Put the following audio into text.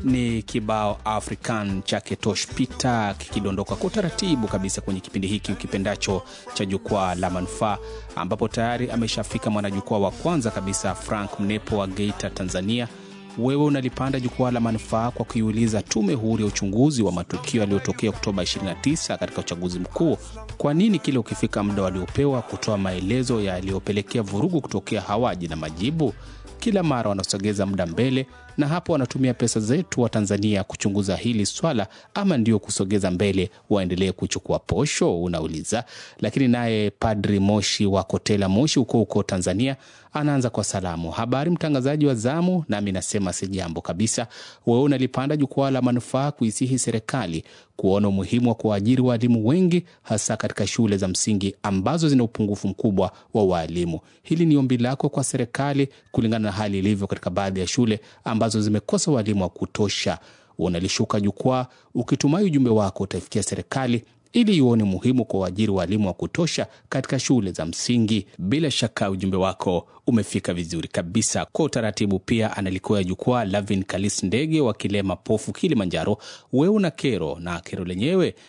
ni kibao African chake Tosh Peter kikidondoka kwa utaratibu kabisa kwenye kipindi hiki ukipendacho cha jukwaa la manufaa, ambapo tayari ameshafika mwanajukwaa wa kwanza kabisa Frank Mnepo wa Geita, Tanzania. Wewe unalipanda jukwaa la manufaa kwa kuiuliza Tume Huru ya Uchunguzi wa Matukio yaliyotokea Oktoba 29 katika uchaguzi mkuu, kwa nini kile ukifika muda waliopewa kutoa maelezo yaliyopelekea vurugu kutokea hawaji na majibu? Kila mara wanasogeza muda mbele, na hapo wanatumia pesa zetu wa Tanzania kuchunguza hili swala, ama ndio kusogeza mbele waendelee kuchukua posho? Unauliza. Lakini naye Padri Moshi wa Kotela Moshi huko huko Tanzania anaanza kwa salamu. Habari mtangazaji wa zamu, nami nasema si jambo kabisa. Wewe unalipanda jukwaa la manufaa kuisihi serikali kuona umuhimu wa kuwaajiri waalimu wengi hasa katika shule za msingi ambazo zina upungufu mkubwa wa waalimu. Hili ni ombi lako kwa serikali kulingana na hali ilivyo katika baadhi ya shule ambazo zimekosa waalimu wa kutosha. Unalishuka jukwaa ukitumai ujumbe wako utaifikia serikali ili ione muhimu kwa uajiri waalimu wa kutosha katika shule za msingi. Bila shaka ujumbe wako umefika vizuri kabisa. Kwa utaratibu pia analikuwa jukwaa Lavin Kalis Ndege wa Kilema Pofu, Kilimanjaro. Wewe una kero na kero lenyewe